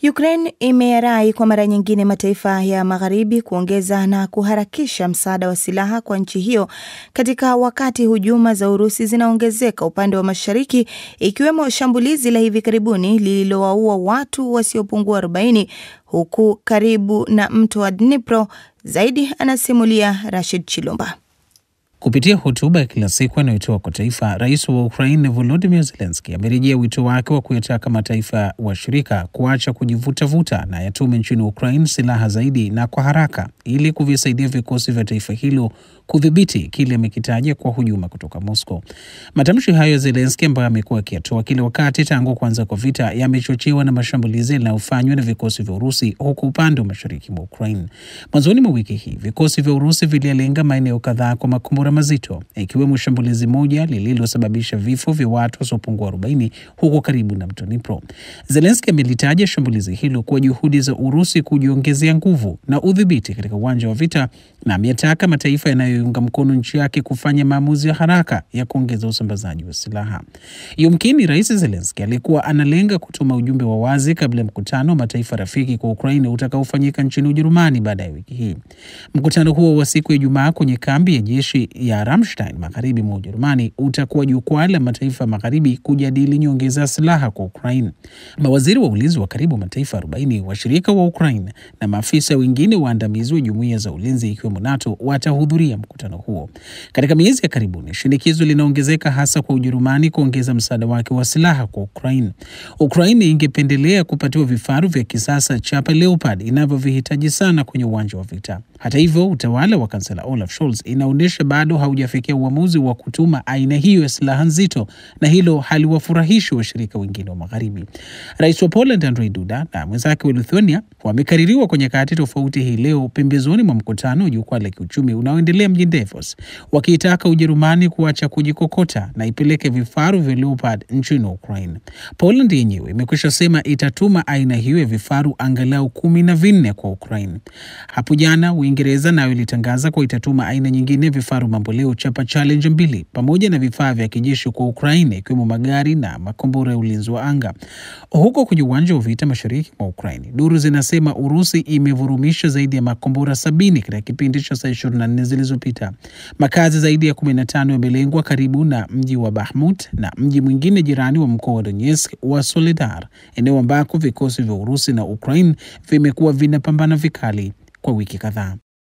Ukraine imeyarai kwa mara nyingine mataifa ya magharibi kuongeza na kuharakisha msaada wa silaha kwa nchi hiyo katika wakati hujuma za Urusi zinaongezeka upande wa mashariki, ikiwemo shambulizi la hivi karibuni lililowaua watu wasiopungua 40 huku karibu na mto wa Dnipro. Zaidi anasimulia Rashid Chilumba. Kupitia hotuba ya kila siku anayotoa kwa taifa, rais wa Ukraine Volodymyr Zelensky amerejea wito wake wa kuyataka mataifa washirika kuacha kujivutavuta na yatume nchini Ukraine silaha zaidi na kwa haraka ili kuvisaidia vikosi vya taifa hilo kudhibiti kile amekitaja kwa hujuma kutoka Moscow. Matamshi hayo ya Zelensky ambayo amekuwa akiyatoa kila wakati tangu kuanza kwa vita yamechochewa na mashambulizi yanayofanywa na vikosi vya Urusi huku upande wa mashariki mwa Ukraine. Mwanzoni mwa wiki hii vikosi vya Urusi vililenga maeneo kadhaa kwa makombora mazito, ikiwemo shambulizi moja lililosababisha vifo vya watu wasiopungua 40 huko karibu na mto Dnipro. Zelensky amelitaja shambulizi hilo kuwa juhudi za Urusi kujiongezea nguvu na udhibiti katika uwanja wa vita na ameyataka mataifa yanayounga mkono nchi yake kufanya maamuzi ya haraka ya kuongeza usambazaji wa silaha. Yumkini Rais Zelensky alikuwa analenga kutuma ujumbe wa wazi kabla ya mkutano wa mataifa rafiki kwa Ukraine utakaofanyika nchini Ujerumani baada ya wiki hii. Mkutano huo wa siku ya Ijumaa kwenye kambi ya jeshi ya Ramstein magharibi mwa Ujerumani utakuwa jukwaa la mataifa magharibi kujadili nyongeza ya silaha kwa Ukraine. Mawaziri wa ulinzi wa karibu mataifa 40 washirika wa Ukraine na maafisa wengine waandamizi wa jumuiya za ulinzi ikiwemo NATO watahudhuria mkutano huo. Katika miezi ya karibuni, shinikizo linaongezeka hasa kwa Ujerumani kuongeza msaada wake wa silaha kwa Ukraine. Ukraine ingependelea kupatiwa vifaru vya kisasa chapa Leopard inavyovihitaji sana kwenye uwanja wa vita. Hata hivyo, utawala wa kansela Olaf Scholz inaonyesha bado haujafikia uamuzi wa kutuma aina hiyo ya silaha nzito, na hilo haliwafurahishi washirika wengine wa magharibi. Rais wa Poland Andrzej Duda na mwenzake wa Lithuania wamekaririwa kwa nyakati tofauti hii leo pembezoni mwa mkutano wa jukwaa la kiuchumi unaoendelea mjini Davos, wakiitaka Ujerumani kuacha kujikokota na ipeleke vifaru vya Leopard nchini Ukraine. Poland yenyewe imekwisha sema itatuma aina hiyo ya vifaru angalau kumi na vinne kwa Ukraine. Hapo jana Uingereza nayo ilitangaza kuwa itatuma aina nyingine ya vifaru mamboleo chapa Challenger mbili pamoja na vifaa vya kijeshi kwa Ukraine ikiwemo magari na makombora ya ulinzi wa anga. Huko kwenye uwanja wa vita mashariki mwa Ukraine, duru zinasema Urusi imevurumisha zaidi ya makombora sabini katika kipindi cha saa 24 zilizopita. Makazi zaidi ya 15 yamelengwa karibu na mji wa Bahmut na mji mwingine jirani wa mkoa wa Donetsk wa Soledar, eneo ambako vikosi vya Urusi na Ukraine vimekuwa vinapambana vikali kwa wiki kadhaa.